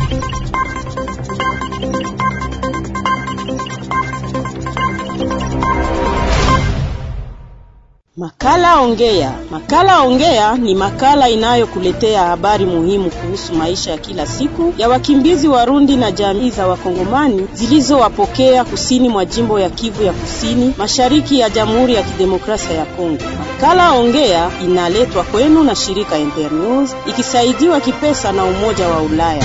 Makala Ongea. Makala Ongea ni makala inayokuletea habari muhimu kuhusu maisha ya kila siku ya wakimbizi Warundi na jamii za Wakongomani zilizowapokea kusini mwa jimbo ya Kivu ya Kusini, mashariki ya Jamhuri ya Kidemokrasia ya Kongo. Makala Ongea inaletwa kwenu na shirika Internews ikisaidiwa kipesa na Umoja wa Ulaya.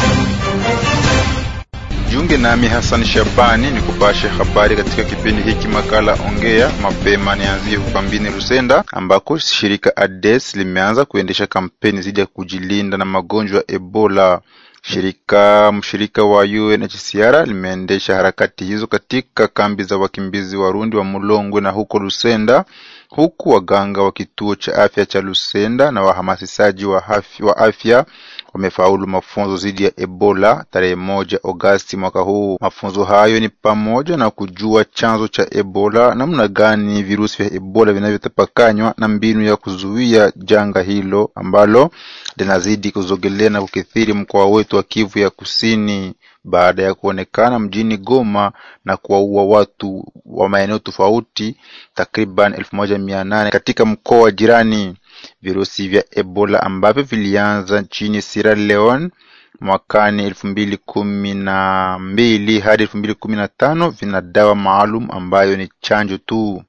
Jiunge nami Hassan Shabani ni kupashe habari katika kipindi hiki makala Ongea. Mapema nianzie ukambini Rusenda ambako shirika ADES limeanza kuendesha kampeni dhidi ya kujilinda na magonjwa ya Ebola. Shirika mshirika wa UNHCR limeendesha harakati hizo katika kambi za wakimbizi Warundi wa Mulongwe na huko Lusenda, huku waganga wa kituo cha afya cha Lusenda na wahamasishaji wa afya, wa afya wamefaulu mafunzo dhidi ya Ebola tarehe moja Agosti mwaka huu. Mafunzo hayo ni pamoja na kujua chanzo cha Ebola, namna gani virusi vya Ebola vinavyotapakanywa na mbinu ya kuzuia janga hilo ambalo linazidi kuzogelea na kukithiri mkoa wetu wa Kivu ya Kusini baada ya kuonekana mjini Goma na kuwaua watu wa maeneo tofauti takriban elfu moja mia nane katika mkoa wa jirani. Virusi vya Ebola ambavyo vilianza nchini Sierra Leone mwakani elfu mbili kumi na mbili hadi elfu mbili kumi na tano vina dawa maalum ambayo ni chanjo tu.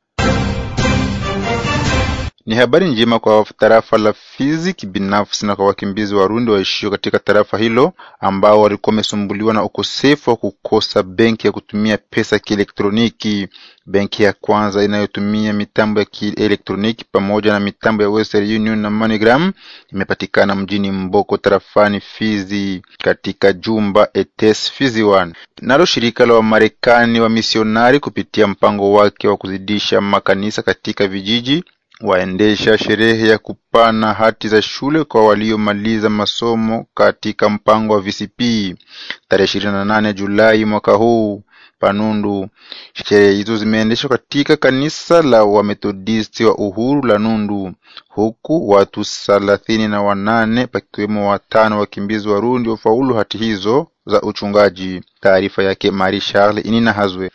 Ni habari njema kwa tarafa la Fizi kibinafsi na kwa wakimbizi Warundi waishio katika tarafa hilo ambao walikuwa wamesumbuliwa na ukosefu wa kukosa benki ya kutumia pesa kielektroniki. Benki ya kwanza inayotumia mitambo ya kielektroniki pamoja na mitambo ya Western Union na MoneyGram imepatikana mjini Mboko tarafani Fizi katika jumba ETS Fizi 1. Nalo shirika la Wamarekani wa misionari kupitia mpango wake wa kuzidisha makanisa katika vijiji waendesha sherehe ya kupana hati za shule kwa waliomaliza masomo katika mpango wa VCP tarehe ishirini na nane Julai mwaka huu Panundu. Sherehe hizo zimeendeshwa katika kanisa la Wamethodisti wa Uhuru la Nundu, huku watu thelathini na wanane pakiwemo watano wakimbizi Warundi wafaulu hati hizo za uchungaji. Taarifa yake Marie Charles Inina Hazwe.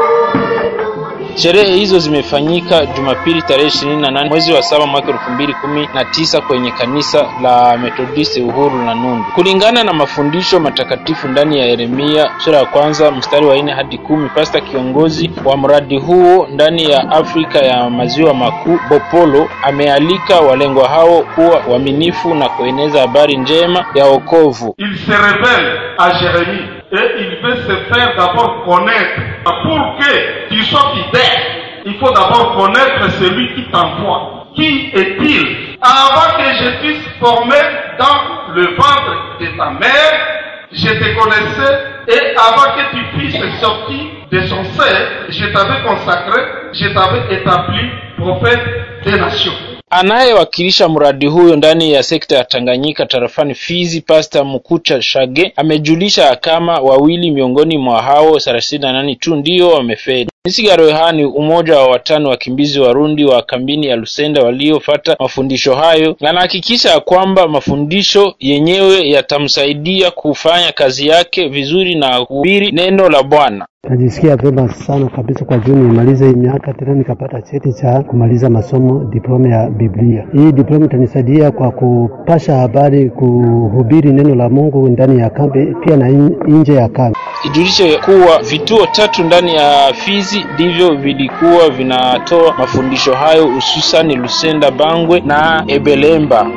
Sherehe hizo zimefanyika Jumapili tarehe ishirini na nane mwezi wa saba mwaka elfu mbili kumi na tisa kwenye kanisa la Methodist Uhuru na Nundu, kulingana na mafundisho matakatifu ndani ya Yeremia sura ya kwanza mstari wa nne hadi kumi. Pasta kiongozi wa mradi huo ndani ya Afrika ya maziwa makuu Bopolo amealika walengwa hao kuwa waaminifu na kueneza habari njema ya wokovu. Il se révèle à Jérémie et il veut se faire d'abord connaître. Pour que tu sois fidèle, il faut d'abord connaître celui qui t'envoie. Qui est-il Avant que je puisse former dans le ventre de ta mère, je te connaissais et avant que tu puisses sortir de son sein, je t'avais consacré, je t'avais établi prophète des nations. Anayewakilisha mradi huyo ndani ya sekta ya Tanganyika tarafani Fizi, Pasta Mkucha Shage amejulisha kama wawili miongoni mwa hao thelathini na nane tu ndio wamefeli. Misigaro Yohani, umoja wa watano wakimbizi Warundi wa kambini ya Lusenda waliofata mafundisho hayo, anahakikisha ya kwamba mafundisho yenyewe yatamsaidia kufanya kazi yake vizuri na kuhubiri neno la Bwana. Najisikia vyema sana kabisa kwa juu nimalize hii miaka tena nikapata cheti cha kumaliza masomo diploma ya Biblia. Hii diploma itanisaidia kwa kupasha habari, kuhubiri neno la Mungu ndani ya kambi pia na nje ya kambi. Ijulishe kuwa vituo tatu ndani ya Fizi ndivyo vilikuwa vinatoa mafundisho hayo, hususani Lusenda, Bangwe na Ebelemba.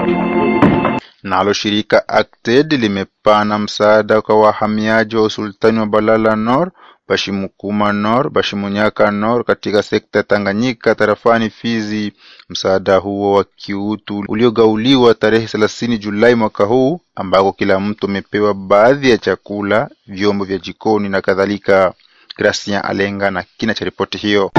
Nalo shirika Acted limepana msaada kwa wahamiaji wa usultani wa Balala Nord, Bashimukuma Nord, Bashimunyaka Nord katika sekta ya Tanganyika tarafani Fizi. Msaada huo wa kiutu uliogauliwa tarehe thelathini Julai mwaka huu, ambako kila mtu amepewa baadhi ya chakula, vyombo vya jikoni na kadhalika. Gracian Alenga na kina cha ripoti hiyo.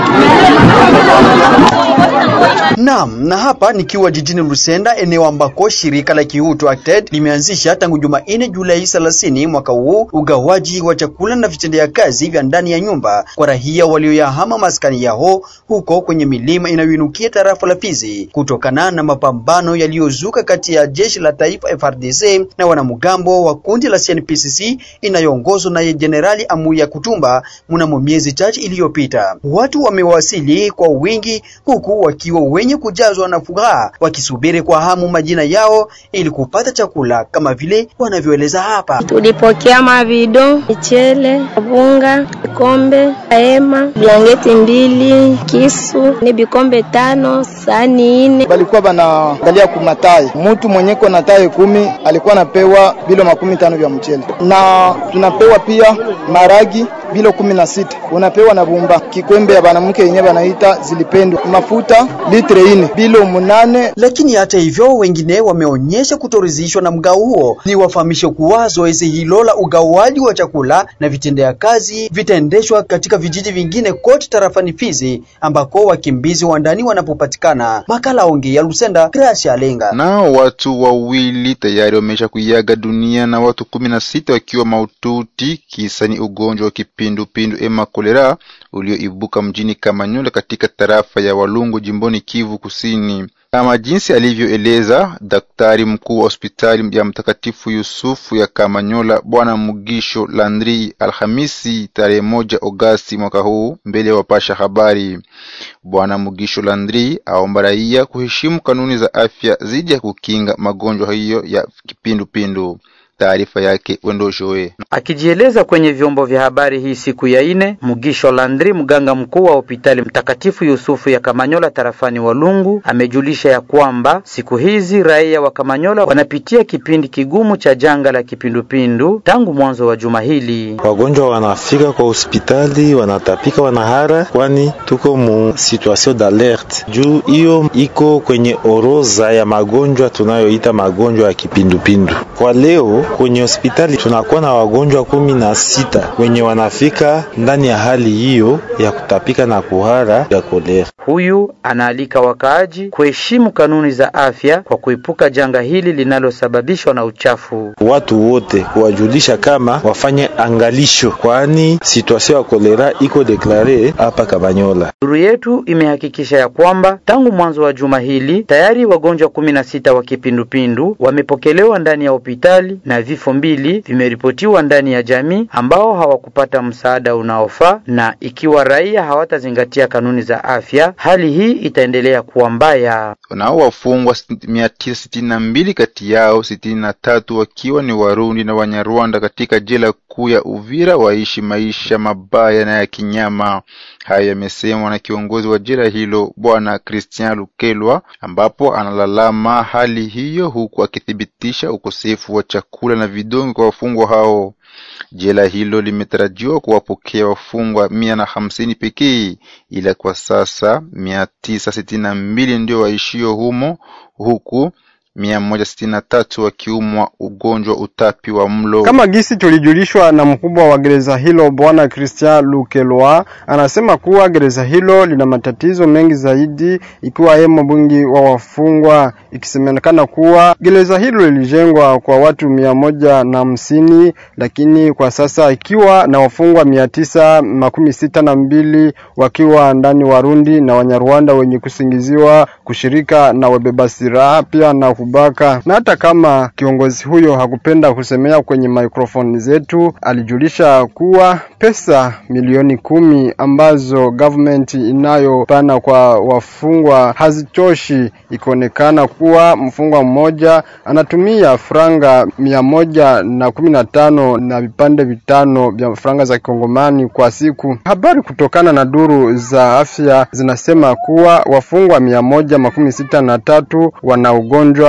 Naam, na hapa nikiwa jijini Lusenda, eneo ambako shirika la kiutu Acted limeanzisha tangu Jumanne Julai 30 mwaka huu ugawaji wa chakula na vitendea kazi vya ndani ya nyumba kwa raia walioyahama maskani yao huko kwenye milima inayoinukia tarafa la Fizi kutokana na mapambano yaliyozuka kati ya jeshi la taifa FRDC na wanamgambo wa kundi la CNPCC inayoongozwa na Jenerali Amuya Kutumba mnamo miezi chache iliyopita. Watu wamewasili kwa wingi huku wakiwa wenye kujazwa na furaha wakisubiri kwa hamu majina yao ili kupata chakula kama vile wanavyoeleza hapa. Tulipokea mavido, michele, bunga, vikombe, hema, blanketi mbili, kisu, ni vikombe tano, sani ine. Balikuwa banaangalia kumatai, mutu mwenyeko na tai kumi alikuwa anapewa bilo makumi tano vya mchele, na tunapewa pia maragi bilo kumi na sita unapewa na bumba kikwembe ya banamke yenye banaita zilipendwa mafuta litre ine bilo munane. Lakini hata hivyo, wengine wameonyesha kutoridhishwa na mgao huo. Ni wafahamishe kuwa zoezi hilo la ugawaji wa chakula na vitendea kazi vitaendeshwa katika vijiji vingine kote tarafani Fizi ambako wakimbizi wa ndani wanapopatikana. Makala onge ya Lusenda, Gracia Alenga. Nao watu wawili tayari wamesha kuiaga dunia na watu kumi na sita wakiwa maututi. Kisa ni ugonjwa wa kipindupindu ema kolera ulioibuka mjini Kamanyola katika tarafa ya Walungu jimboni Kivu Kusini. Kama jinsi alivyoeleza daktari mkuu wa hospitali ya Mtakatifu Yusufu ya Kamanyola, Bwana Mugisho Landri, Alhamisi tarehe moja Agosti mwaka huu, mbele ya wapasha habari. Bwana Mugisho Landri aomba raia kuheshimu kanuni za afya dhidi ya kukinga magonjwa hiyo ya kipindupindu. Taarifa yake Wendo Joe. Akijieleza kwenye vyombo vya habari hii siku ya ine, Mugisho Landri, mganga mkuu wa hospitali Mtakatifu Yusufu ya Kamanyola tarafani Walungu, amejulisha ya kwamba siku hizi raia wa Kamanyola wanapitia kipindi kigumu cha janga la kipindupindu tangu mwanzo wa juma hili. Wagonjwa wanafika kwa hospitali wanatapika, wanahara, kwani tuko mu situation d'alerte juu hiyo iko kwenye orodha ya magonjwa tunayoita magonjwa ya kipindupindu. Kwa leo kwenye hospitali tunakuwa na wagonjwa kumi na sita wenye wanafika ndani ya hali hiyo ya kutapika na kuhara ya kolera. Huyu anaalika wakaaji kuheshimu kanuni za afya kwa kuepuka janga hili linalosababishwa na uchafu. Watu wote kuwajulisha kama wafanye angalisho, kwani situation ya kolera iko deklare hapa Kamanyola. Duru yetu imehakikisha ya kwamba tangu mwanzo wa juma hili tayari wagonjwa kumi na sita wa kipindupindu wamepokelewa ndani ya hospitali na vifo mbili vimeripotiwa ndani ya jamii ambao hawakupata msaada unaofaa, na ikiwa raia hawatazingatia kanuni za afya, hali hii itaendelea kuwa mbaya. Nao wafungwa mia tisa sitini na mbili kati yao sitini na tatu wakiwa ni Warundi na Wanyarwanda katika jela kuu ya Uvira waishi maisha mabaya na ya kinyama. Hayo yamesemwa na kiongozi wa jela hilo Bwana Christian Lukelwa, ambapo analalama hali hiyo huku akithibitisha ukosefu wa chakula na vidonge kwa wafungwa hao. Jela hilo limetarajiwa kuwapokea wafungwa mia na hamsini pekee, ila kwa sasa mia tisa sitini na mbili ndio waishio humo huku mia moja sitini na tatu wakiumwa ugonjwa utapi wa mlo. Kama gisi tulijulishwa na mkubwa wa gereza hilo Bwana Christian Lukelwa, anasema kuwa gereza hilo lina matatizo mengi zaidi, ikiwa hemo mwingi wa wafungwa, ikisemekana kuwa gereza hilo lilijengwa kwa watu mia moja na hamsini lakini kwa sasa ikiwa na wafungwa mia tisa makumi sita na mbili wakiwa ndani Warundi na Wanyarwanda wenye kusingiziwa kushirika na wabeba silaha pia na kubaka. Na hata kama kiongozi huyo hakupenda kusemea kwenye mikrofoni zetu, alijulisha kuwa pesa milioni kumi ambazo government inayopana kwa wafungwa hazitoshi, ikionekana kuwa mfungwa mmoja anatumia franga mia moja na kumi na tano na vipande vitano vya franga za kikongomani kwa siku. Habari kutokana na duru za afya zinasema kuwa wafungwa mia moja makumi sita na tatu wana ugonjwa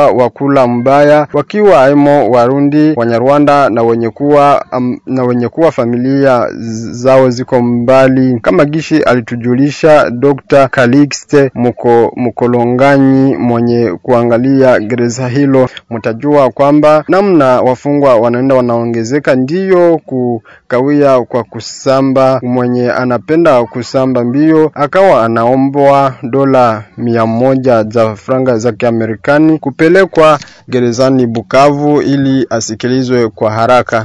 wafungwa wa kula mbaya wakiwa aimo Warundi, Wanyarwanda na wenye kuwa um, na wenye kuwa familia zao ziko mbali, kama gishi alitujulisha Dr. Calixte Muko, Mukolonganyi mwenye kuangalia gereza hilo. Mtajua kwamba namna wafungwa wanaenda wanaongezeka, ndiyo kukawia kwa kusamba. Mwenye anapenda kusamba mbio akawa anaombwa dola mia moja za franga za Kiamerikani kupelekwa gerezani Bukavu ili asikilizwe kwa haraka.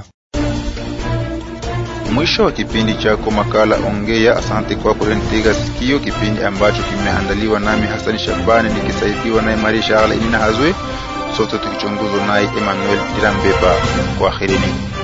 Mwisho wa kipindi chako makala Ongea. Asante kwa kunitega sikio, kipindi ambacho kimeandaliwa nami Hasani Shabani nikisaidiwa naye Maria Charles Inina Hazwe, sote tukichunguzwa naye Emmanuel Dirambeba. Kwaherini.